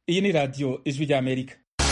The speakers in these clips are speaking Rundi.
iyi ni radiyo ijwi ry'amerika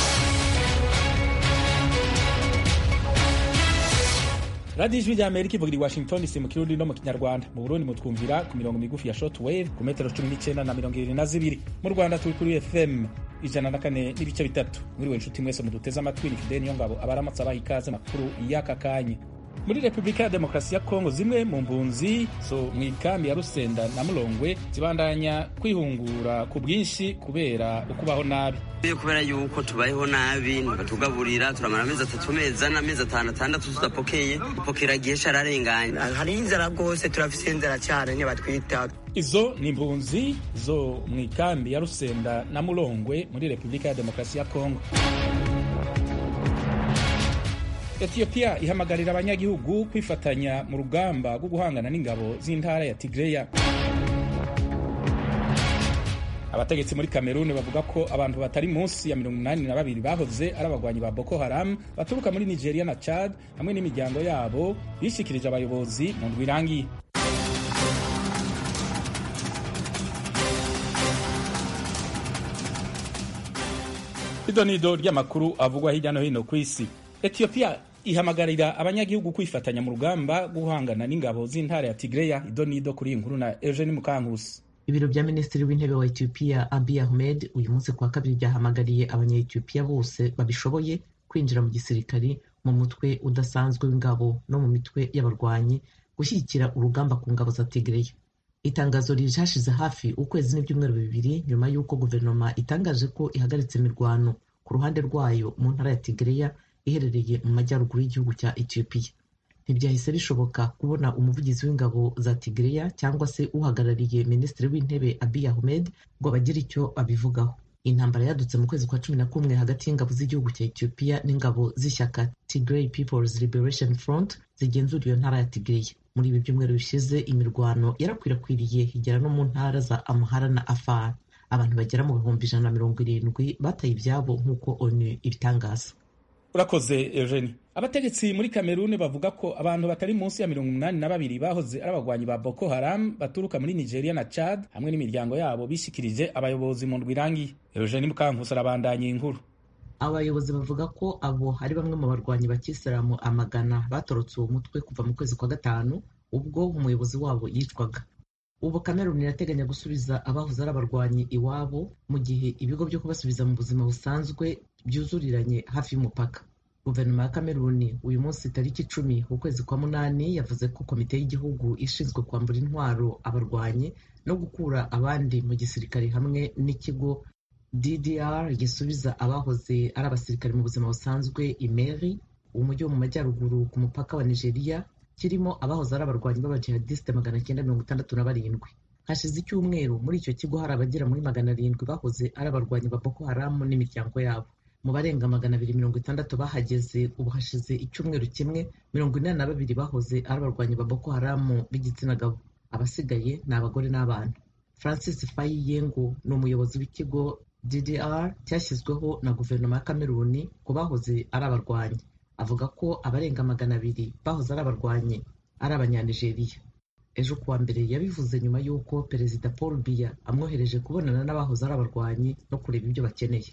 radiyo ijwi ry'amerika ivugira i washington dc mu kirundi no mu kinyarwanda mu burundi mutwumvira ku mirongo migufi ya short wave ku metero cumi n'icyenda na mirongo irindwi na zibiri mu rwanda turi kuri fm ijana na kane n'ibice bitatu mwiriwe inshuti mwese muduteze amatwi ni fideni ngabo abaramutse abaha ikaze makuru y'aka kanya muri repubulika ya demokarasi ya kongo zimwe mu mpunzi zo mu ikambi ya rusenda na mulongwe zibandanya kwihungura ku bwinshi kubera ukubaho nabi kubera yuko tubayeho nabi ntibatugaburira turamara amezi atatu mezi ane amezi atanu atandatu tudapokeye dupokera igihe cararenganye hari inzara rwose turafise inzara cyane ntibatwita izo ni impunzi zo mu ikambi ya rusenda na mulongwe muri repubulika ya demokarasi ya kongo etiyopiya ihamagarira abanyagihugu kwifatanya mu rugamba rwo guhangana n'ingabo z'intara ya tigreya abategetsi muri kameruni bavuga ko abantu batari munsi ya mirongo inani na babiri bahoze ari abagwanyi ba boko haram baturuka muri nigeria na chad hamwe n'imiryango yabo bishikirije abayobozi mu ndwi irangiye idonido ry'amakuru avugwa hirya no hino ku isi etiyopiya ihamagarira abanyagihugu kwifatanya mu rugamba rwo guhangana n'ingabo z'intara ya tigreya idonido kuri iyi nkuru na eugene mukankusi ibiro bya minisitiri w'intebe wa etiyopiya abiy ahmed uyu munsi kuwa kabiri byahamagariye abanyayetiyopiya bose babishoboye kwinjira mu gisirikari mu mutwe udasanzwe w'ingabo no mu mitwe y'abarwanyi gushyigikira urugamba ku ngabo za tigreya itangazo rije hashize hafi ukwezi n'ibyumweru bibiri nyuma y'uko guverinoma itangaje ko ihagaritse imirwano ku ruhande rwayo mu ntara ya tigreya iherereye mu majyaruguru y'igihugu cya etiyopiya ntibyahise bishoboka kubona umuvugizi w'ingabo za tigreya cyangwa se uhagarariye minisitiri w'intebe abiy ahmed ngo bagire icyo babivugaho intambara yadutse mu kwezi kwa cumi na kumwe hagati y'ingabo z'igihugu cya etiyopiya n'ingabo z'ishyaka tigray peoples liberation front zigenzura iyo ntara ya tigreya muri ibi byumweru bishize imirwano yarakwirakwiriye igera no mu ntara za amhara na afar abantu bagera mu bihumbi ijana na mirongo irindwi bataye ibyabo nk'uko onu ibitangaza urakoze eugenie abategetsi muri kameruni bavuga ko abantu batari munsi ya mirongo umunani na babiri bahoze ari abagwanyi ba boko haram baturuka muri nigeria na chad hamwe n'imiryango yabo bishikirije abayobozi mu ndwi irangiye eugenie mukankusi arabandanya inkuru abayobozi bavuga ko abo ari bamwe mu barwanyi ba kisilamu amagana batorotse uwo mutwe kuva mu kwezi kwa gatanu ubwo umuyobozi wabo yicwaga ubu kameruni irateganya gusubiza abahoze ari abarwanyi iwabo mu gihe ibigo byo kubasubiza mu buzima busanzwe byuzuriranye hafi y'umupaka guverinoma ya kameruni uyu munsi tariki icumi ukwezi kwa munani yavuze ko komite y'igihugu ishinzwe kwambura intwaro abarwanyi no gukura abandi mu gisirikare hamwe n'ikigo ddr gisubiza abahoze ari abasirikare mu buzima busanzwe imeri umujyi wo mu majyaruguru ku mupaka wa nigeria kirimo abahoze ari abarwanyi b'abajihadisite magana cyenda mirongo itandatu na barindwi hashize icyumweru muri icyo kigo hari abagera muri magana arindwi bahoze ari abarwanyi ba boko haramu n'imiryango yabo mu barenga magana abiri mirongo itandatu bahageze ubu hashize icyumweru kimwe mirongo inani na babiri bahoze ari abarwanyi ba boko haramu b'igitsina gabo abasigaye ni abagore n'abana francis fayi yengo ni umuyobozi w'ikigo ddr cyashyizweho na guverinoma ya kameruni ku bahoze ari abarwanyi avuga ko abarenga magana abiri bahoze ari abarwanyi ari abanyanigeriya ejo kuwa mbere yabivuze nyuma y'uko perezida paul biya amwohereje kubonana n'abahoze ari abarwanyi no kureba ibyo bakeneye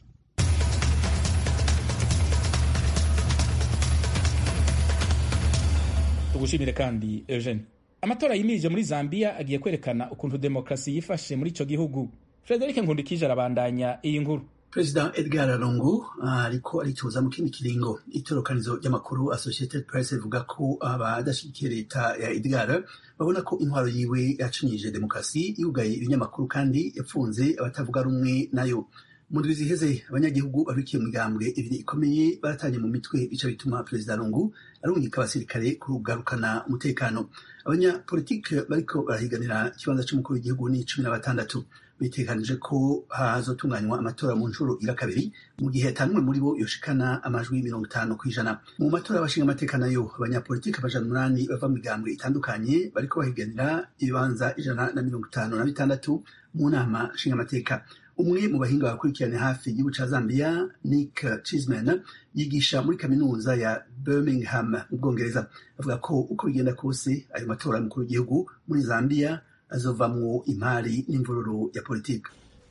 tugushimire kandi eugene amatora yimirije muri zambia agiye kwerekana ukuntu demokarasi yifashe muri icyo gihugu frederic nkundikije arabandanya iyi nkuru perezida edgar lungu ariko aritoza mu kindi kiringo itorokanizo ry'amakuru associated press rivuga ko abadashyigikiye leta ya edgar babona ko intwaro yiwe yacinyije demokarasi yugaye ibinyamakuru kandi yapfunze abatavuga rumwe nayo mu ndwi ziheze abanyagihugu babikiye mu migambwe ibiri ikomeye baratanye mu mitwe bica bituma perezida lungu arungika abasirikare kugarukana umutekano abanyapolitike bariko barahiganira ikibanza c'umukuru w'igihugu ni cumi na batandatu bitekanije ko hazotunganywa amatora mu nshuro ira kabiri mu gihe atanumwe muri bo yoshikana amajwi mirongo itanu ku ijana mu matora y'abashinga amateka nayo abanyapolitike amajana umunani bava mu migambwe itandukanye bariko bahiganira ibibanza ijana na mirongo itanu na bitandatu mu nama nshingamateka umwe mu bahinga bakurikirana hafi igihugu ca zambia nick chisman yigisha muri kaminuza ya birmingham mu bwongereza avuga ko uko bigenda kose ayo matora y'umukuru w'igihugu muri zambia azovamwo imari n'imvururu ya politiki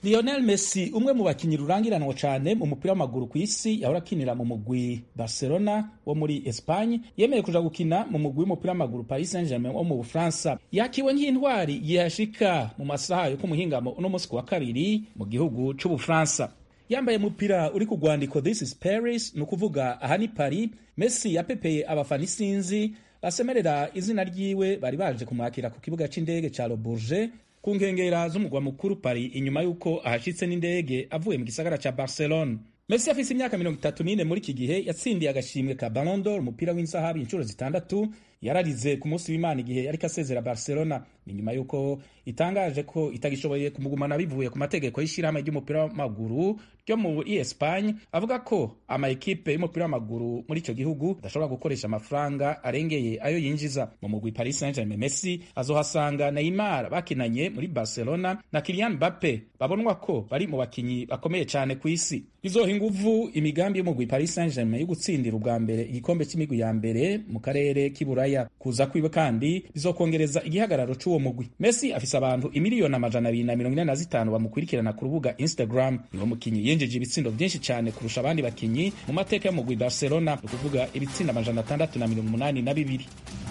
Lionel Messi umwe mu bakinyi rurangiranwa cyane mu mupira w'amaguru ku isi yahora akinira mu mugwi Barcelona wo muri Espagne yemeye kuja gukina mu mugwi w'umupira w'amaguru Paris Saint-Germain wo mu Bufaransa yakiwe nk'intwari yashika mu masaha yo kumuhingamo uno munsi ku wa kabiri mu gihugu c'Ubufaransa yambaye umupira uri ku rwandiko This is Paris ni ukuvuga aha ni Paris Messi yapepeye abafana isinzi basemerera izina ryiwe bari baje kumwakira ku kibuga c'indege ca Le Bourget ku nkengera z'umugwa mukuru Paris inyuma y'uko ahashitse n'indege avuye mu gisagara ca Barcelona. Messi afise imyaka mirongo itatu n'ine muri iki gihe yatsindiye agashimwe ka Ballon d'Or umupira w'inzahabu inshuro zitandatu yararize ku munsi w'Imana igihe yariko asezera Barcelona ni nyuma y'uko itangaje ko itagishoboye kumugumana bivuye ku mategeko y'ishirahamwe ry'umupira w'amaguru ryo muri Espagne avuga ko ama ekipe y'umupira w'amaguru muri ico gihugu adashobora gukoresha amafaranga arengeye ayo yinjiza mu mugwi Paris Saint-Germain. Messi azohasanga Neymar bakinanye muri Barcelona na Kylian Mbappe babonwa ko bari mu bakinyi bakomeye cyane ku isi bizoha inguvu imigambi y'umugwi Paris Saint-Germain yo gutsindira ubwa mbere igikombe c'imigwi ya mbere mu karere k'iburaya kuza kwiwe kandi bizokongereza igihagararo c'uwo mugwi Messi afise abantu imiliyoni amajana abiri na mirongo ine na zitanu bamukurikirana ku rubuga Instagram niwo mukinyi yinjije ibitsindo vyinshi cyane kurusha abandi bakinyi mu mateka y'umugwi Barcelona ni ukuvuga ibitsindo amajana atandatu na mirongo umunani na bibiri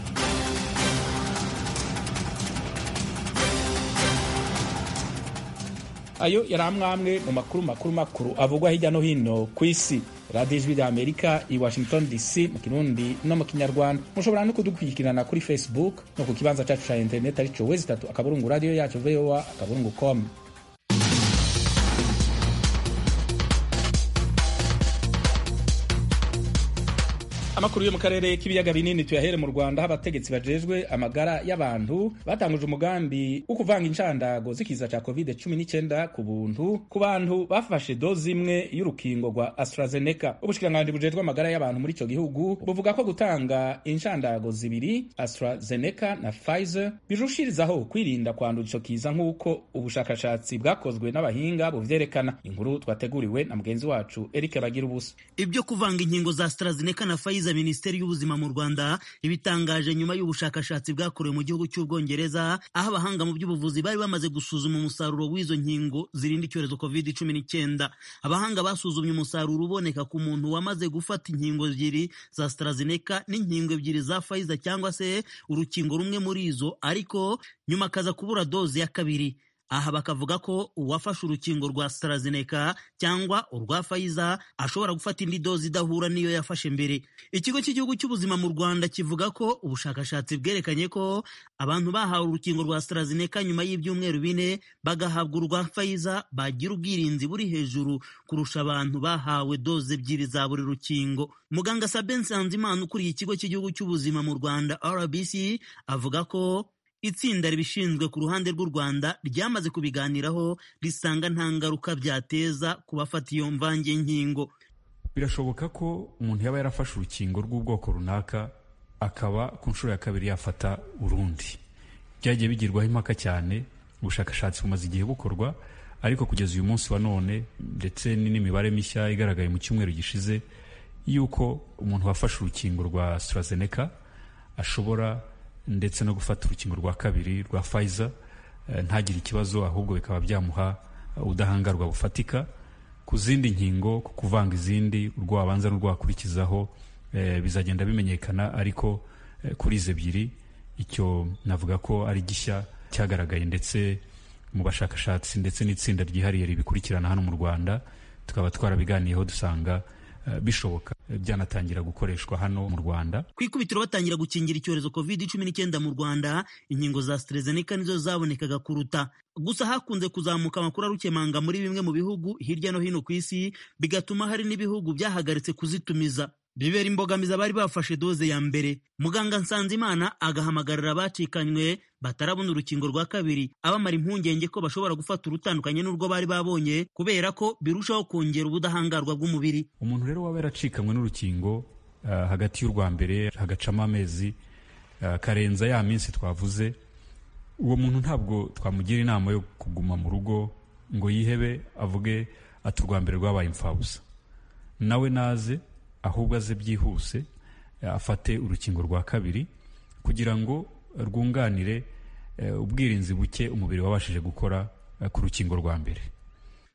ayo yari amwamwe mu makuru makuru makuru avugwa hirya no hino ku isi radiyo ijwi rya amerika i washington dc mu kirundi no mu kinyarwanda mushobora no kudukurikirana kuri facebook no ku kibanza cyacu cya interineti arico wezi itatu akaburungu radiyo yacu voa akaburungu com amakuru yo mu karere k'ibiyaga binini tuyahere mu rwanda aho abategetsi bajejwe amagara y'abantu batanguje umugambi wo kuvanga inshandago z'ikiza cya covid 19 ku buntu ku bantu bafashe dozi imwe y'urukingo rwa astrazeneca ubushikiranganji bujejwe amagara y'abantu muri icyo gihugu buvuga ko gutanga inshandago zibiri astrazeneca na pfizer birushirizaho kwirinda kwandura ico kiza nk'uko ubushakashatsi bwakozwe n'abahinga buvyerekana inkuru twateguriwe na mugenzi wacu eric bagira ubusa ibyo kuvanga inkingo za astrazeneca na pfizer minisiteri y'ubuzima mu rwanda ibitangaje nyuma y'ubushakashatsi bwakorewe mu gihugu cy'ubwongereza aho abahanga mu by'ubuvuzi bari bamaze gusuzuma umusaruro w'izo nkingo zirinda icyorezo covid cumi n'icyenda abahanga basuzumye umusaruro uboneka ku muntu wamaze gufata inkingo ebyiri za AstraZeneca n'inkingo ebyiri za Pfizer cyangwa se urukingo rumwe muri izo ariko nyuma akaza kubura doze ya kabiri aha bakavuga ko uwafashe urukingo rwa AstraZeneca cyangwa urwa Pfizer ashobora gufata indi dozi idahura n'iyo yafashe mbere. Ikigo cy'igihugu cy'ubuzima mu Rwanda kivuga ko ubushakashatsi bwerekanye ko abantu bahawe urukingo rwa AstraZeneca nyuma y'ibyumweru bine bagahabwa urwa Pfizer bagira ubwirinzi buri hejuru kurusha abantu bahawe doze ebyiri za buri rukingo. Muganga Sabin Nsanzimana ukuriye ikigo cy'igihugu cy'ubuzima mu Rwanda RBC avuga ko itsinda ribishinzwe ku ruhande rw'u Rwanda ryamaze kubiganiraho risanga nta ngaruka byateza ku bafata iyo mvange nkingo birashoboka ko umuntu yaba yarafashe urukingo rw'ubwoko runaka akaba ku nshuro ya kabiri yafata urundi byagiye bigirwaho impaka cyane ubushakashatsi bumaze igihe bukorwa ariko kugeza uyu munsi wa none ndetse n'imibare mishya igaragaye mu cyumweru gishize y'uko umuntu wafashe urukingo rwa AstraZeneca ashobora ndetse no gufata urukingo rwa kabiri rwa Pfizer ntagire ikibazo ahubwo bikaba byamuha ubudahangarwa bufatika ku zindi nkingo ku kuvanga izindi urwo wabanza n'urwo wakurikizaho bizagenda bimenyekana ariko kuri izi ebyiri icyo navuga ko ari gishya cyagaragaye ndetse mu bashakashatsi ndetse n'itsinda ryihariye ribikurikirana hano mu Rwanda tukaba twarabiganiyeho dusanga bishoboka byanatangira gukoreshwa hano mu Rwanda. Ku ikubitiro batangira gukingira icyorezo covid cumi n'icyenda mu Rwanda, inkingo za AstraZeneca nizo zabonekaga kuruta. Gusa hakunze kuzamuka amakuru arukemanga muri bimwe mu bihugu hirya no hino ku isi, bigatuma hari n'ibihugu byahagaritse kuzitumiza. bibera imbogamizi abari bafashe doze ya mbere muganga nsanzimana agahamagarira abacikanywe batarabona urukingo rwa kabiri abamara impungenge ko bashobora gufata urutandukanye n'urwo bari babonye kubera ko birushaho kongera ubudahangarwa bw'umubiri umuntu rero waba yaracikanywe n'urukingo uh, hagati y'urwa mbere hagacamo amezi uh, karenza ya minsi twavuze uwo muntu ntabwo twamugira inama yo kuguma mu rugo ngo yihebe avuge ati urwa mbere rwabaye imfabusa nawe naze ahubwo aze byihuse afate urukingo rwa kabiri kugira ngo rwunganire ubwirinzi buke umubiri wabashije gukora ku rukingo rwa mbere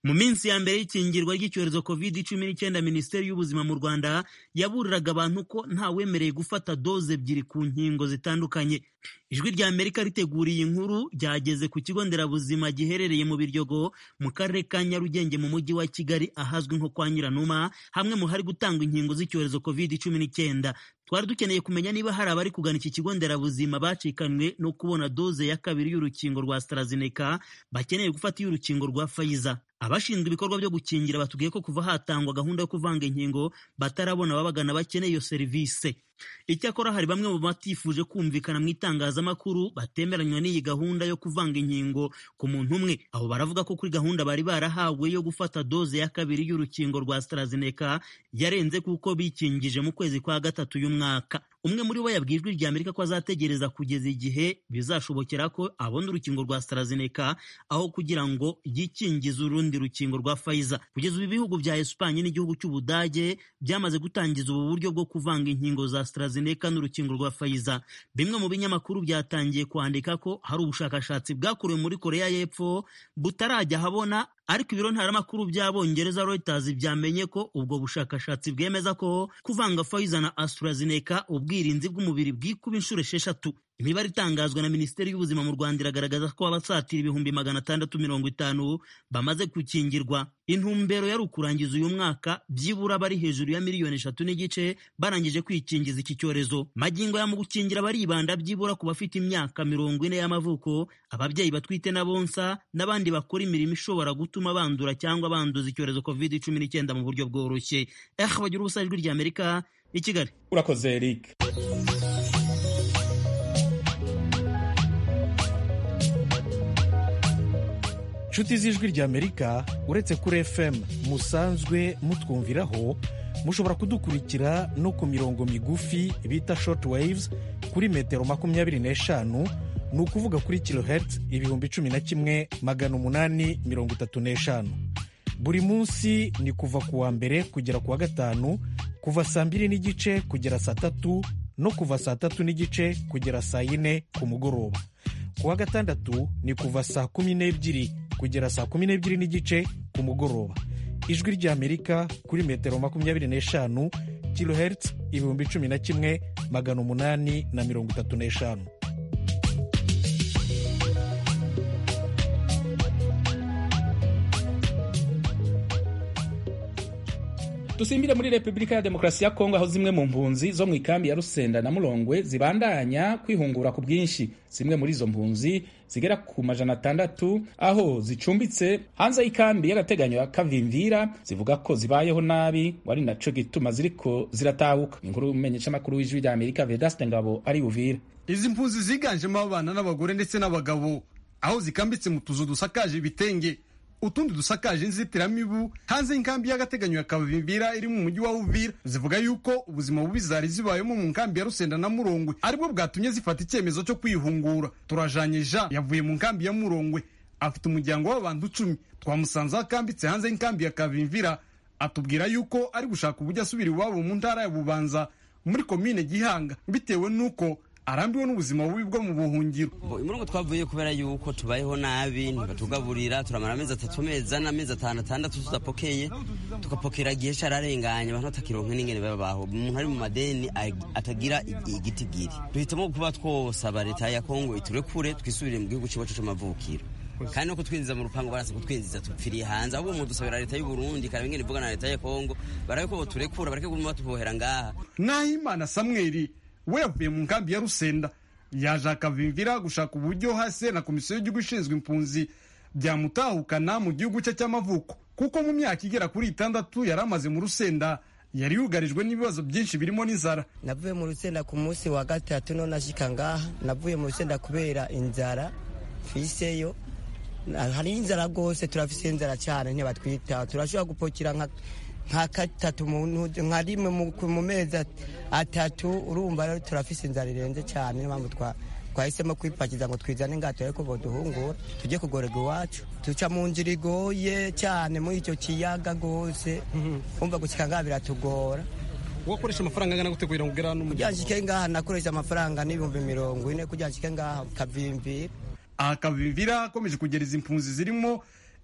mu minsi ya mbere y'ikingirwa ry'icyorezo covid cumi n'icyenda minisiteri y'ubuzima mu rwanda yaburiraga abantu ko ntawemereye gufata doze ebyiri ku nkingo zitandukanye ijwi rya amerika riteguriye inkuru ryageze ku kigo nderabuzima giherereye mu biryogo mu karere ka nyarugenge mu mujyi wa kigali ahazwi nko kwa nyiranuma hamwe mu hari gutangwa inkingo z'icyorezo covid cumi n'icyenda twari dukeneye kumenya niba hari abari kugana iki kigo nderabuzima bacikanwe no kubona doze ya kabiri y'urukingo rwa AstraZeneca bakeneye gufata iy'urukingo rwa Pfizer abashinzwe ibikorwa byo gukingira batubwiye ko kuva hatangwa gahunda yo kuvanga inkingo batarabona ababagana bakeneye iyo serivisi icyakora hari bamwe mu batifuje kumvikana mu itangazamakuru batemeranywa n'iyi gahunda yo kuvanga inkingo ku muntu umwe abo baravuga ko kuri gahunda bari barahawe yo gufata doze ya kabiri y'urukingo rwa AstraZeneca yarenze kuko bikingije mu kwezi kwa gatatu y'umwaka umwe muri bo yabwiye ijwi rya Amerika ko azategereza kugeza igihe bizashobokera ko abona urukingo rwa AstraZeneca aho kugira ngo yikingize urundi rukingo rwa Pfizer kugeza ubu ibihugu bya Espanye n'igihugu cy'Ubudage byamaze gutangiza ubu buryo bwo kuvanga inkingo za AstraZeneca n'urukingo rwa Pfizer bimwe mu binyamakuru byatangiye kwandika ko hari ubushakashatsi bwakorewe muri Korea y'Epfo butarajya habona ariko ibiro ntaramakuru by'abongereza Reuters byamenye ko ubwo bushakashatsi bwemeza ko kuvanga Pfizer na AstraZeneca ubwirinzi bw'umubiri bwikuba inshuro esheshatu imibare itangazwa na minisiteri y'ubuzima mu rwanda iragaragaza ko abasatira ibihumbi magana atandatu mirongo itanu bamaze gukingirwa intumbero yari ukurangiza uyu mwaka byibura bari hejuru ya miliyoni eshatu n'igice barangije kwikingiza iki cyorezo magingo ya mu gukingira baribanda byibura ku bafite imyaka mirongo ine y'amavuko ababyeyi batwite na bonsa n'abandi bakora imirimo ishobora gutuma bandura cyangwa banduza icyorezo covid cumi n'icyenda mu buryo bworoshye eh bagira ubusa ijwi rya amerika i kigali urakoze eric inshuti z'ijwi ry'amerika uretse kuri fm musanzwe mutwumviraho mushobora kudukurikira no ku mirongo migufi bita short waves kuri metero makumyabiri n'eshanu ni ukuvuga kuri kilohertz ibihumbi cumi na kimwe magana umunani mirongo itatu n'eshanu buri munsi ni kuva ku wa mbere kugera ku wa gatanu kuva saa mbiri n'igice kugera saa tatu no kuva saa tatu n'igice kugera saa yine ku mugoroba ku wa gatandatu ni kuva saa kumi n'ebyiri kugera saa kumi n'ebyiri n'igice ku mugoroba ijwi ry'amerika kuri metero makumyabiri n'eshanu kilohertz ibihumbi cumi na kimwe magana umunani na mirongo itatu n'eshanu dusimbire muri repubulika ya demokarasi ya kongo aho zimwe mu mpunzi zo mu ikambi ya rusenda na murongwe zibandanya kwihungura ku bwinshi zimwe muri izo mpunzi zigera ku majana atandatu aho zicumbitse hanze y'ikambi y'agateganyo ya kavimvira zivuga ko zibayeho nabi wari naco gituma ziriko ziratahuka inkuru y'umumenyeshamakuru w'ijwi rya amerika vedaste ngabo ari buvira izi mpunzi ziganjemo abana n'abagore ndetse n'abagabo aho zikambitse mu tuzu dusakaje ibitenge utundi dusakaje inzitiramibu hanze y'inkambi y'agateganyo ya kavimbira iri mu mujyi wa uvira zivuga yuko ubuzima bubi zari zibayemo mu nkambi ya rusenda na murongwe aribwo bwatumye zifata icyemezo cyo kwihungura turajanye jean yavuye mu nkambi ya murongwe afite umuryango w'abantu icumi twamusanze aho akambitse hanze y'inkambi ya kavimvira atubwira yuko ari gushaka uburyo asubira iwabo mu ntara ya bubanza muri komine gihanga bitewe n'uko arambiwe n'ubuzima bubi bwo mu buhungiro umurongo twavuye kubera yuko tubayeho nabi ntibatugaburira turamara amezi atatu mezi ane amezi atanu atandatu tudapokeye tugapokera igihe cararenganye abantu batakironka n'ingene babaho umuntu ari mu madeni atagira igitigiri duhitamo kuba twosaba leta ya kongo iturekure twisubire mu gihugu c'iwacu c'amavukiro kandi no kutwinjiza mu rupango barasa kutwinjiza tupfiriye hanze ahubwo umuntu dusabira leta y'u Burundi karaba ingene ivugana na leta ya Kongo barabe ko boturekura bareke kuguma batubohera ngaha nahimana samweli we yavuye mu nkambi ya rusenda yaje akavimvira gushaka uburyo hasi na komisiyo y'igihugu ishinzwe impunzi byamutahukana mu gihugu cye cy'amavuko kuko mu myaka igera kuri itandatu yari amaze mu rusenda yari yugarijwe n'ibibazo byinshi birimo n'inzara navuye mu rusenda ku munsi wa gatatu none ashika ngaha navuye mu rusenda kubera inzara fiseyo hari inzara rwose turafise inzara cyane ntibatwita turashobora gupokera nka nka gatatu nka rimwe mu mezi atatu urumva rero turafise inzara irenze cyane niyo mpamvu twahisemo kwipakiza ngo twizane ngato ariko boduhungura tujye kugorerwa iwacu duca mu nzira igoye cyane muri icyo kiyaga rwose umva gushyika ngaha biratugora wakoresha amafaranga angana gute kugira ngo ugere hano kugira ngo nshike ngaha nakoresha amafaranga n'ibihumbi mirongo ine kugira ngo nshike ngaha kavimbira aha kavimvira akomeje kugereza impunzi zirimo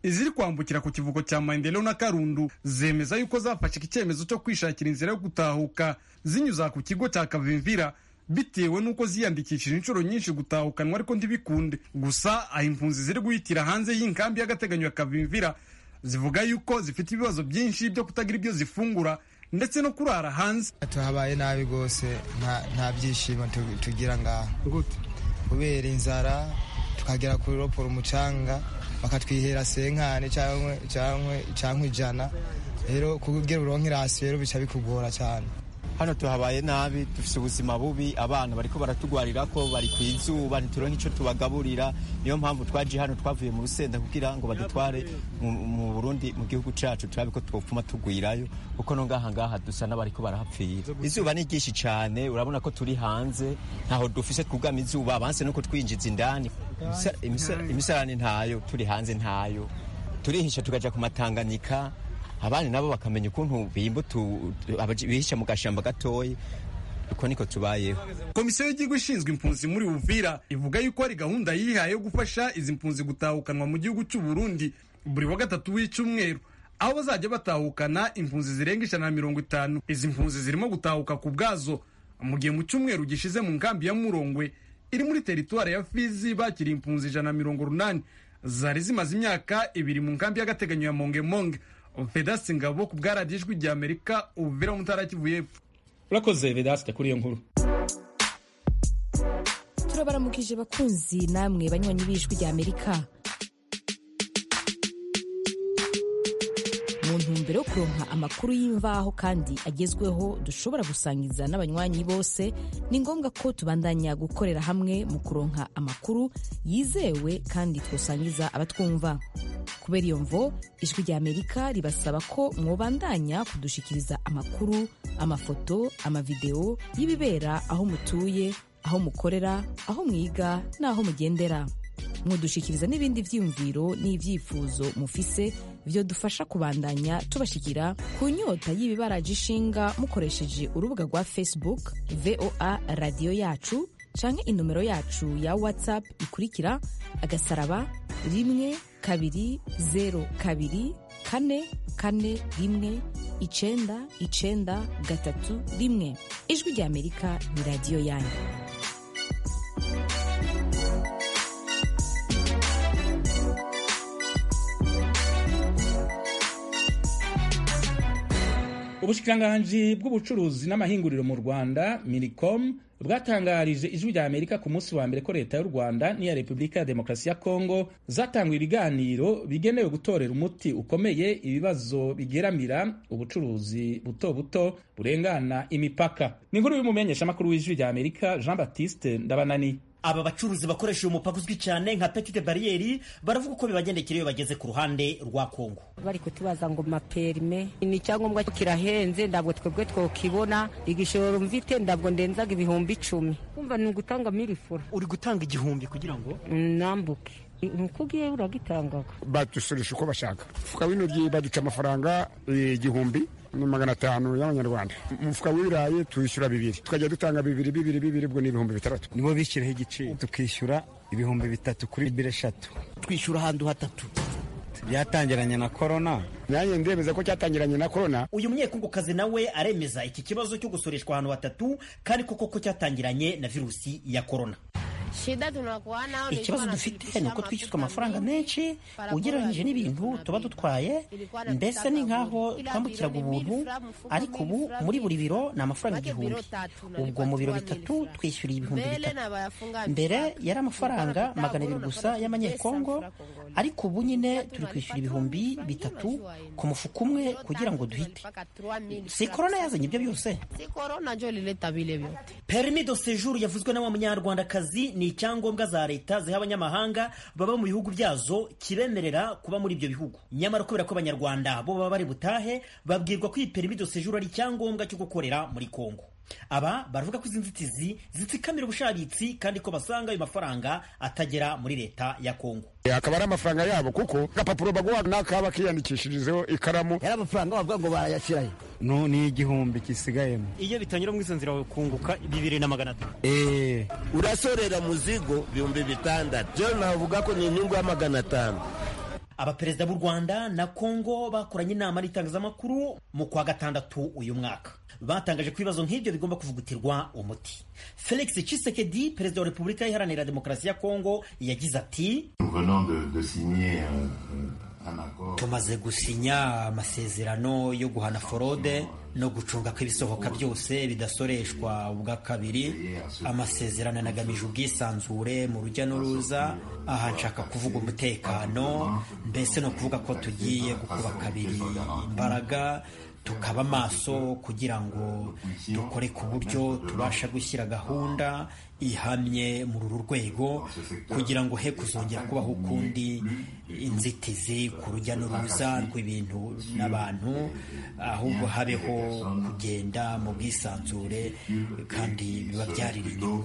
iziri kwambukira ku kivuko cya maendeleo na karundu zemeza yuko zafashe icyemezo cyo kwishakira inzira yo gutahuka zinyuza ku kigo cya kavimvira bitewe n'uko ziyandikishije inshuro nyinshi gutahukanwa ariko ntibikunde gusa aho impunzi ziri guhitira hanze y'inkambi y'agateganyo ya kavimvira zivuga yuko zifite ibibazo byinshi byo kutagira ibyo zifungura ndetse no kurara hanze tuhabaye nabi rwose nta byishimo tugira ngaha kubera inzara tukagera kuri roporo umucanga bakatwihera senkani cyangwa ijana rero kugira uronke irasi rero bica bikugora cyane hano tuhabaye nabi dufite ubuzima bubi abana bariko baratugwarira ko bari ku izuba ntituronke icyo tubagaburira niyo mpamvu twaje hano twavuye mu rusenda kugira ngo badutware mu Burundi mu gihugu cacu turabe ko twopfuma tugwirayo kuko no ngaha ngaha dusa n'abariko barahapfira izuba ni ryinshi cane urabona ko turi hanze ntaho dufise twugama izuba banse nuko twinjiza indani imisarani ntayo turi hanze ntayo turihisha tukaja ku matanganika abandi nabo bakamenya ukuntu bimba bihisha mu gashamba gatoya uko niko tubayeho komisiyo y'igihugu ishinzwe impunzi muri uvira ivuga yuko hari gahunda yihaye yo gufasha izi mpunzi gutahukanwa mu gihugu cy'u Burundi buri wa gatatu w'icyumweru aho bazajya batahukana impunzi zirenga ijana na mirongo itanu izi mpunzi zirimo gutahuka ku bwazo mu gihe mu cyumweru gishize mu nkambi ya murongwe iri muri teritwari ya fizi bakiriye impunzi ijana na mirongo urunani zari zimaze imyaka ibiri mu nkambi y'agateganyo ya mongemonge vedasi ngabo ku bwaradiyo ijwi rya amerika ubuvira mu ntara kivu y'epfo urakoze vedasi kuri iyo nkuru turabaramukije bakunzi namwe banywanyi b'ijwi rya amerika mu ntumbero yo kuronka amakuru y'imvaho kandi agezweho dushobora gusangiza n'abanywanyi bose ni ngombwa ko tubandanya gukorera hamwe mu kuronka amakuru yizewe kandi twosangiza abatwumva kubera iyo mvo ijwi rya amerika ribasaba ko mwobandanya kudushikiriza amakuru amafoto amavideo y'ibibera aho mutuye aho mukorera aho mwiga n'aho mugendera mwodushikiriza n'ibindi vyiyumviro n'ivyifuzo mufise vyo dufasha kubandanya tubashikira ku nyota y'ibibaraje ishinga mukoresheje urubuga rwa facebook voa radiyo yacu canke inomero yacu ya whatsapp ikurikira agasaraba rimwe kabiri zero kabiri kane kane rimwe icenda icenda gatatu rimwe ijwi rya amerika ni radiyo yanyu ubushikiranganji bw'ubucuruzi n'amahinguriro mu rwanda minicom bwatangarije ijwi rya amerika ku munsi wa mbere ko leta y'u rwanda n'iya repubulika ya demokarasi ya kongo zatanguye ibiganiro bigenewe gutorera umuti ukomeye ibibazo bigeramira ubucuruzi buto buto burengana imipaka ni inkuru y'umumenyeshamakuru w'ijwi rya amerika jean baptiste ndabanani aba bacuruzi bakoresha uyu mupaka uzwi cyane nka petite bariyeri baravuga uko bibagendekera iyo bageze ku ruhande rwa kongo bari kutubaza ngo maperime ni icyangombwa kirahenze ntabwo twebwe twokibona igishoro mvite ntabwo ndenzaga ibihumbi icumi kumva ni ugutanga milifura uri gutanga igihumbi kugira ngo nambuke nkuko ugiye uragitangaga badusurisha uko bashaka umufuka w'intoryi baduca amafaranga igihumbi ni magana atanu y'amanyarwanda umufuka w'ibirayi tuyishyura bibiri tukajya dutanga bibiri bibiri bibiri ubwo ni ibihumbi bitandatu nibo bishyiraho igiciro tukishyura ibihumbi bitatu kuri bibiri eshatu twishyura ahantu hatatu byatangiranye na korona nanjye ndemeza ko cyatangiranye na korona uyu munyekungukazi nawe aremeza iki kibazo cyo gusoreshwa ahantu hatatu kandi koko ko cyatangiranye na virusi ya korona ikibazo dufite ni uko twishyuzwa amafaranga menshi ugereranyije n'ibintu tuba dutwaye mbese ni nk'aho twambukiraga ubuntu ariko ubu muri buri biro ni amafaranga igihumbi ubwo mu biro bitatu twishyuriye ibihumbi bitatu mbere yari amafaranga magana abiri gusa y'amanyekongo ariko ubu nyine turi kwishyura ibihumbi bitatu ku mufuka umwe kugira ngo duhite si korona yazanye ibyo byose permis de séjour yavuzwe na wa munyarwandakazi ni icyangombwa za leta ziha abanyamahanga baba mu bihugu byazo kibemerera kuba muri ibyo bihugu nyamara kubera ko abanyarwanda bo baba bari butahe babwirwa ko iyi permis de séjour ari icyangombwa cyo gukorera muri kongo aba baravuga ko izi nzitizi zitsikamira ubushabitsi kandi ko basanga ayo mafaranga atagera muri leta ya kongo akaba ari amafaranga yabo kuko agapapuro baguha n'akaba kiyandikishirizeho ikaramu yari amafaranga bavuga ngo barayashyirayo no ni igihumbi gisigayemo iyo bitanyura muri izo nzira kunguka bibiri na magana atanu eee urasorera muzigo ibihumbi bitandatu byo navuga ko ni inyungu ya magana atanu abaperezida b'u rwanda na kongo bakoranye inama n'itangazamakuru mu kwa gatandatu uyu mwaka batangaje ko ibibazo nk'ibyo bigomba kuvugutirwa umuti felix Tshisekedi perezida wa repubulika iharanira demokarasi ya kongo yagize ati tumaze gusinya amasezerano yo guhana forode no gucunga ko ibisohoka byose bidasoreshwa ubwa kabiri amasezerano anagamije ubwisanzure mu rujya n'uruza aha nshaka kuvuga umutekano mbese ni ukuvuga ko tugiye gukuba kabiri imbaraga tukaba maso kugira ngo dukore ku buryo tubasha gushyira gahunda ihamye muri uru rwego kugira ngo he kuzongera kubaho ukundi inzitizi ku rujya n'uruza rw'ibintu n'abantu ahubwo habeho kugenda mu bwisanzure kandi bibabyarira inyungu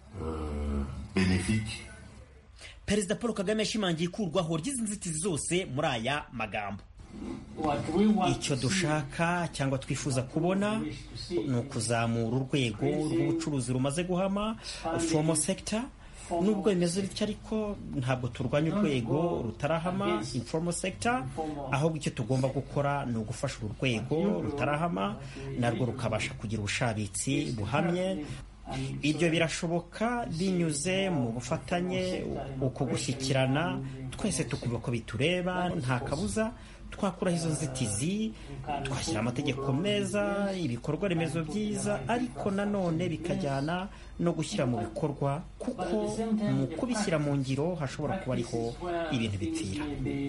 perezida paul kagame yashimangiye ikurwaho ry'izi nzitizi zose muri aya magambo icyo dushaka cyangwa twifuza kubona ni ukuzamura urwego rw'ubucuruzi rumaze guhama fomo sekita nubwo bimeze bityo ariko ntabwo turwanya urwego rutarahama informal sector ahubwo icyo tugomba gukora ni ugufasha uru rwego rutarahama narwo rukabasha kugira ubushabitsi buhamye ibyo birashoboka binyuze mu bufatanye uko gushyikirana twese tukumva ko bitureba nta kabuza twakuraho izo nzitizi twashyira amategeko meza ibikorwa remezo byiza ariko nanone bikajyana no gushyira mu bikorwa kuko mu kubishyira mu ngiro hashobora kuba ariho ibintu bipfira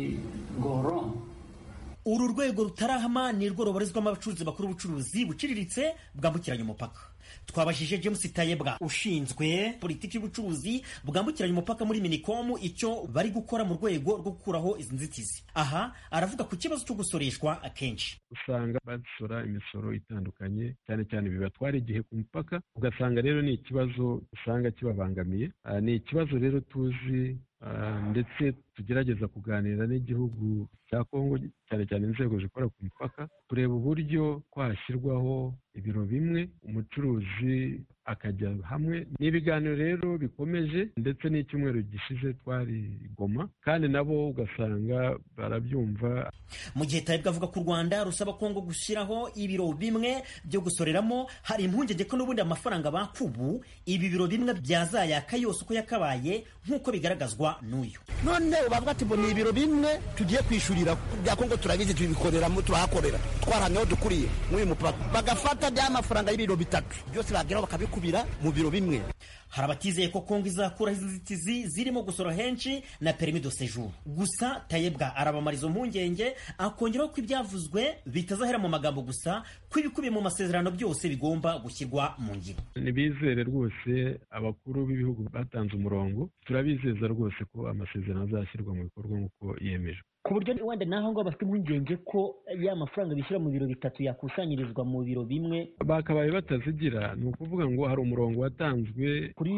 uru rwego rutarahama ni rwo rubarizwamo abacuruzi bakora ubucuruzi buciriritse bwambukiranya umupaka twabajije james tayebwa ushinzwe politiki y'ubucuruzi bwambukiranya umupaka muri minicom icyo bari gukora mu rwego rwo gukuraho izi nzitizi aha aravuga ku kibazo cyo gusoreshwa akenshi usanga basora imisoro itandukanye cyane cyane bibatwara igihe ku mupaka ugasanga rero ni ikibazo usanga kibabangamiye ni ikibazo rero tuzi ndetse tugerageza kuganira n'igihugu cya kongo cyane cyane inzego zikora ku mupaka kureba uburyo twashyirwaho ibiro bimwe umucuruzi akajya hamwe ni ibiganiro rero bikomeje ndetse n'icyumweru gishize twari goma kandi nabo ugasanga barabyumva mu gihe tayibwa avuga ko u rwanda rusaba kongo gushyiraho ibiro bimwe byo gusoreramo hari impungenge ko n'ubundi amafaranga bakubu ibi biro bimwe byazayaka yose uko yakabaye nk'uko bigaragazwa n'uyu none bavuga ati ngo ni ibiro bimwe tugiye kwishyurira bya kongo turabizi tubikoreramo turahakorera twarahamyeho dukuriye muri uyu mupaka bagafata bya mafaranga y'ibiro bitatu byose bageraho bakabikubira mu biro bimwe hari abatizeye ko kongo izakuraho izi nzitizi zirimo gusora henshi na perimi de sejour gusa tayebwa arabamara izo mpungenge akongeraho ko ibyavuzwe bitazahera mu magambo gusa ko ibikubiye mu masezerano byose bigomba gushyirwa mu ngiro ntibizere rwose abakuru b'ibihugu batanze umurongo turabizeza rwose ko amasezerano azashyirwa mu bikorwa nk'uko yemejwe ku buryo wenda naho ngaho bafite impungenge ko ya mafaranga bishyura mu biro bitatu yakusanyirizwa mu biro bimwe bakabaye batazigira ni ukuvuga ngo hari umurongo watanzwe kuri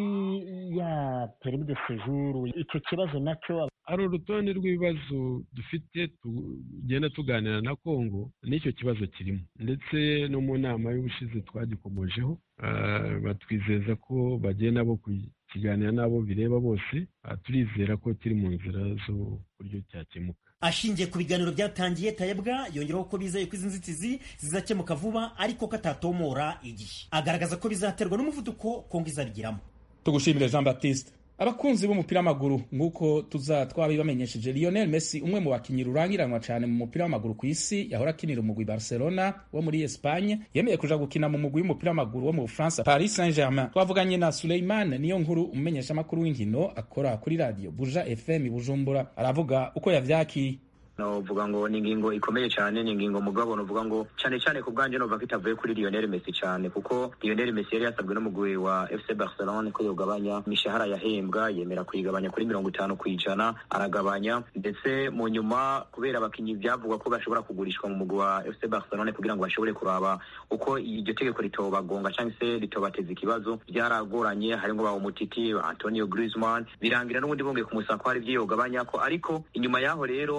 ya perimi de sejuru icyo kibazo nacyo hari urutonde rw'ibibazo dufite tugenda tuganira na kongo n'icyo kibazo kirimo ndetse no mu nama y'ubushize twagikomojeho batwizeza ko bagenda bo kukiganira n'abo bireba bose turizera ko kiri mu nzira zo buryo cyakemuka ashingiye ku biganiro byatangiye tayebwa yongeraho ko bizeye ko izi nzitizi zizakemuka vuba ariko ko atatomora igihe agaragaza ko bizaterwa n'umuvuduko kongo izabigiramo tugushimire jean baptiste abakunzi b'umupira w'amaguru nk'uko tuza twabibamenyesheje lionel messi umwe mu bakinnyi rurangiranwa cyane mu mupira w'amaguru ku isi yahora akinira umugwi barcelona wo muri espagne yemeye kuja gukina mu mugwi w'umupira w'amaguru wo mu bufaransa paris saint germain twavuganye na suleiman niyo nkuru umumenyeshamakuru w'inkino akora kuri radio buja fm bujumbura aravuga uko yavyakiye novuga ngo ni ingingo ikomeye cyane ni ingingo mugabo novuga ngo cyane cyane ku bwanjye novuga ko itavuye kuri Lionel Messi cyane kuko Lionel Messi yari yasabwe n'umugwi wa FC Barcelona ko yogabanya imishahara yahembwa yemera kuyigabanya kuri mirongo itanu ku ijana aragabanya ndetse mu nyuma kubera abakinnyi byavugwa ko bashobora kugurishwa mu mugwi wa FC Barcelona kugira ngo bashobore kuraba uko iryo tegeko ritobagonga cyangwa se ritobateza ikibazo byaragoranye harimo ba umutiti Antonio Griezmann birangira n'ubundi bongeye kumusaba ko hari ibyo yogabanya ko ariko inyuma yaho rero byaranavuga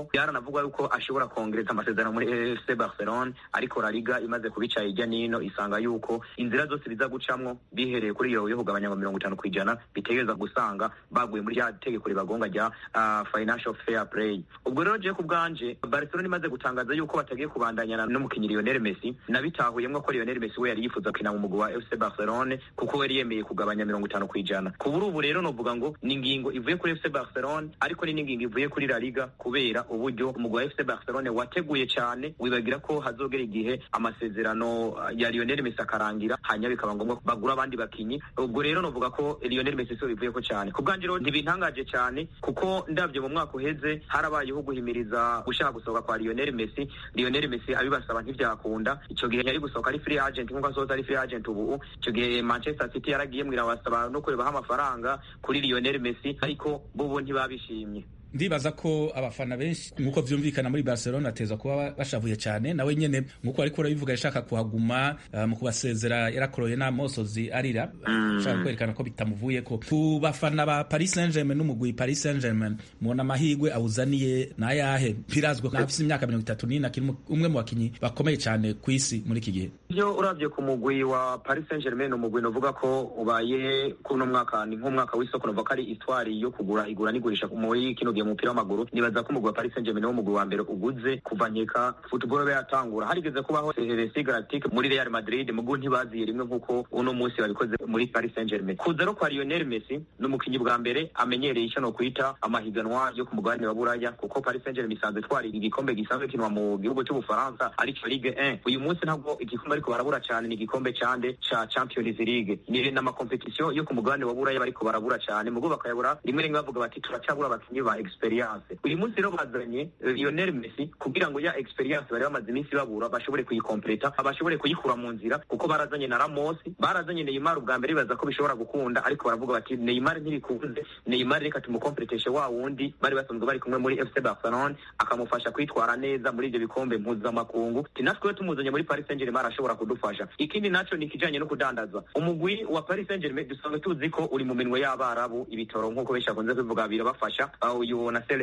haravugwa yuko ashobora kongereza amasezerano muri FC Barcelona ariko La Liga imaze kubica hirya nino isanga yuko inzira zose biza gucamwo bihereye kuri iyo yo kugabanya ngo mirongo itanu kw'ijana bitegereza gusanga baguye muri rya tegeko ribagonga rya uh, financial fair play ubwo rero je ku bwanje Barcelona imaze gutangaza yuko batagiye kubandanyana n'umukinyi Lionel Messi nabitahuyemwo ko Lionel Messi we yari yifuza gukina mu mugwi wa FC Barcelona kuko yari yemeye kugabanya mirongo itanu kw'ijana kubura ubu rero novuga ngo ni ingingo ivuye kuri FC Barcelona ariko ni n'ingingo ivuye kuri La Liga kubera uburyo umugwi wa FC Barcelona wateguye cyane wibagira ko hazogera igihe amasezerano ya Lionel Messi akarangira hanyuma bikaba ngombwa bagura abandi bakinyi ubwo rero novuga ko Lionel Messi so bivuye ko cyane ku bwanje rero ntibintangaje cyane kuko ndabyo mu mwaka uheze harabayeho guhimiriza gushaka gusohoka kwa Lionel Messi Lionel Messi abibasaba ntivyakunda ico gihe yari gusohoka ari free agent nkuko asohoza ari free agent ubu ico gihe Manchester City yaragiye mwira basaba no kurebaho amafaranga kuri Lionel Messi ariko bo ntibabishimye ndibaza ko abafana benshi nk'uko vyumvikana muri Barcelona ateza kuba bashavuye cyane nawe nyene nk'uko ariko urabivuga yashaka kuhaguma uh, mu kubasezera yarakoroye n'amosozi arira ashaka kwerekana ko bitamuvuye ko ku bafana ba Paris Saint-Germain n'umugwi Paris Saint-Germain mubona amahigwe awuzaniye nayahe birazwe ko afise imyaka mirongo itatu n'ine akiri umwe mu bakinyi bakomeye cyane ku isi muri iki gihe iyo uravye ku mugwi wa Paris Saint-Germain umugwi novuga ko ubaye kuno mwaka ni nk'umwaka w'isoko novuga ko ari itwari yo kugura igura n'igurisha muri kino gihe umupira w'amaguru nibaza ko umugwi wa Paris Saint-Germain wo mugwi wa mbere uguze kuva nkeka football be yatangura harigeze kubaho Heresi Galactique muri Real Madrid mugu ntibaziye rimwe nkuko uno munsi babikoze muri Paris Saint-Germain kuza ro kwa Lionel Messi n'umukinyi bwa mbere amenyereye icyo no kwita amahiganwa yo ku mugabane wa Buraya kuko Paris Saint-Germain isanzwe twari igikombe gisanzwe kinwa mu gihugu cy'Ubufaransa aricyo Ligue 1 uyu munsi ntabwo igikombe ariko barabura cyane ni igikombe cande ca Champions League ni na competition yo ku mugabane wa Buraya bariko barabura cyane mugo bakayabura rimwe rimwe bavuga bati turacabura abakinyi ba experience uyu munsi rero bazanye Lionel Messi kugira ngo ya experience bari bamaze iminsi babura bashobore kuyikompleta bashobore kuyikura mu nzira kuko barazanye na Ramos barazanye Neymar ubwa mbere bibaza ko bishobora gukunda ariko baravuga bati Neymar ntibikunze Neymar reka tumukompleteshe wa wundi bari basanzwe bari kumwe muri FC Barcelona akamufasha kwitwara neza muri ibyo bikombe mpuzamakungu natwe tumuzanye muri Paris Saint-Germain arashobora kudufasha ikindi naco ni ikijanye no kudandaza umugwi wa Paris Saint-Germain dusanzwe tuzi ko uri mu minwe y'abarabu ibitoro nk'uko benshi bakunze kubivuga birabafasha uyu Nasser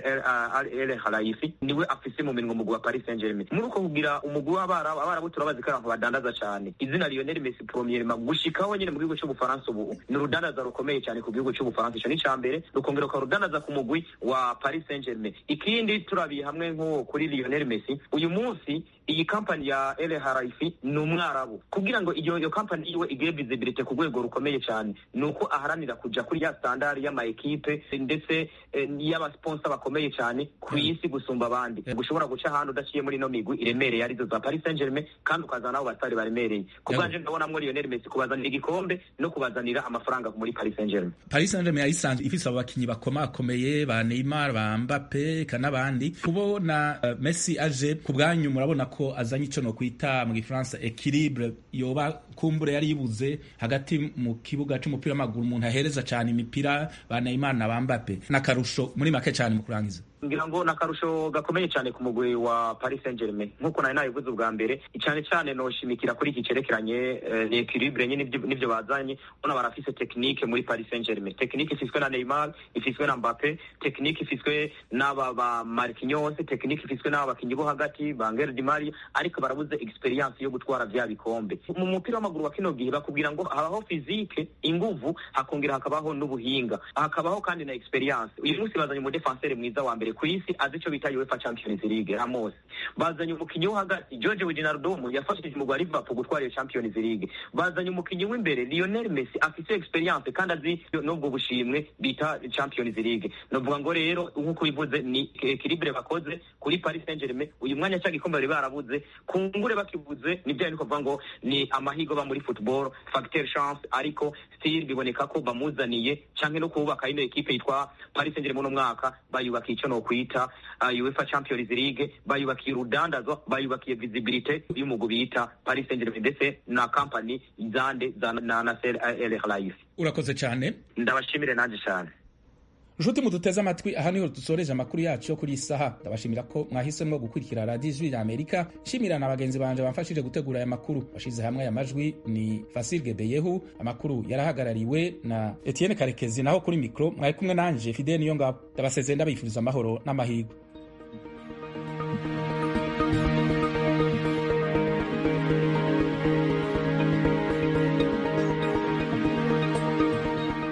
El Khelaifi niwe afise mu minwe umugwi wa Paris Saint-Germain muri uko kugira umugwi w'abarabu abarabu turabazi ko abantu badandaza cyane izina Lionel Messi premièrement gushikaho nyene mu gihugu cy'Ubufaransa ubu ni urudandaza rukomeye cyane ku gihugu cy'Ubufaransa ico ni cambere rukongera ukarudandaza ku mugwi wa Paris Saint-Germain ikindi turabiye hamwe nko kuri Lionel Messi uyu munsi iyi kampani ya El Haraifi ni umwarabu kugira ngo iyo iyo kampani yiwe igire visibility ku rwego rukomeye cyane ni uko aharanira kuja kuri ya standard y'ama ekipe ndetse eh, y'abasponsa bakomeye cyane ku isi gusumba abandi gushobora guca ahantu udaciye muri ino migwi iremereye arizo za Paris Saint-Germain kandi ukazana nabo basitari baremereye ku bwanje ndabonamwo Lionel Messi kubazanira igikombe no kubazanira amafaranga muri Paris Saint-Germain Paris Saint-Germain yayisanzwe ifise abo bakinyi bakomakomeye ba Neymar ba Mbappe kanabandi kubona uh, Messi aje ku bwanyu murabona ko azanye ico no kwita mu gifaransa equilibre yoba kumbure yari yibuze hagati mu kibuga c'umupira w'amaguru umuntu ahereza cane imipira ba Neymar na ba Mbappe n'akarusho muri make cane mu kurangiza ngira ngo nakarusho gakomeye cyane ku mugwi wa Paris Saint-Germain nkuko nari nabivuze ubwa mbere cyane cyane noshimikira kuri iki cerekeranye eh, ni equilibre nyine nivyo bazanye bona barafise technique muri Paris Saint-Germain technique ifiswe na Neymar ifiswe na Mbappe technique ifiswe n'aba ba Marquinhos technique ifiswe n'aba bakinyi bo hagati ba Angel Di Maria ariko barabuze experience yo gutwara vya bikombe mu mupira w'amaguru wa kino gihe bakubwira ngo habaho physique inguvu hakongera hakabaho n'ubuhinga hakabaho kandi na experience uyu munsi bazanye umu defenseur mwiza wa mbere ku isi azi icyo bita UEFA Champions League Ramos bazanye umukinyi wo hagati George Wijnaldum yafashije umugwi wa Liverpool gutwara iyo Champions League bazanye umukinyi w'imbere Lionel Messi afite experience kandi azi n'ubwo bushimwe bita Champions League novuga ngo rero nk'uko bivuze ni equilibre bakoze kuri Paris Saint-Germain uyu mwanya cya gikombe bari barabuze kungure bakibuze ni bya niko ngo ni amahigo ba muri football facteur chance ariko still biboneka ko bamuzaniye canke no kubaka ino equipe yitwa Paris Saint-Germain no mwaka bayubakiye ico no kwita uh, UEFA Champions League bayubakiye urudandazwa bayubakiye visibility y'umugu bita Paris Saint-Germain ndetse na company zande za na Nasser El Khelaifi urakoze cyane ndabashimire nanje cyane nshuti muduteze amatwi aha niho dusoreje amakuru yacu yo kuri iyi saha ndabashimira ko mwahisemo gukurikira radiyo ijwi rya amerika nshimira na bagenzi banje bamfashije gutegura aya makuru washyize hamwe aya majwi ni fasirge beyehu amakuru yarahagarariwe na etienne karekezi naho kuri mikoro mwari kumwe nanje fidel niyo ngabo ndabasezeye ndabifuriza amahoro n'amahirwe